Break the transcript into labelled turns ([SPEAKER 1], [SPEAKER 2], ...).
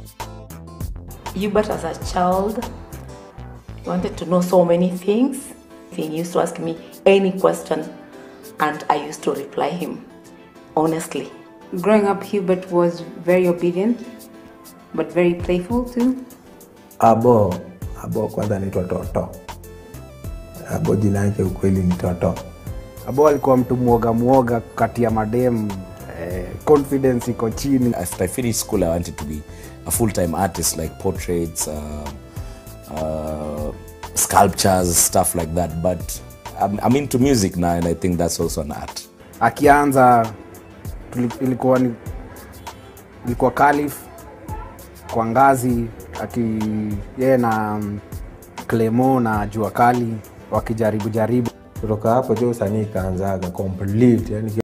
[SPEAKER 1] Hubert, as a child, wanted to know so many things. He used to ask me any question, and I used to reply him honestly.
[SPEAKER 2] Growing up, Hubert was very obedient, but very playful too.
[SPEAKER 3] Abo, Abo kwanza anaitwa Toto. Abo jina yake ukweli ni Toto.
[SPEAKER 4] Abo alikuwa mtu mwoga mwoga kati ya madem eh, confidence iko chini.
[SPEAKER 5] After I finished school, I wanted to be a full-time artist, like portraits, uh, uh, sculptures, stuff like that. But I'm, I'm into music now, and I think that's also an art.
[SPEAKER 4] Akianza tuli- ilikuwa ni ilikuwa Khalif kwa ngazi aki yeye na mm, Clemo na Jua Kali wakijaribu jaribu
[SPEAKER 3] Kutoka hapo jo usanii ikaanzaga complete, yani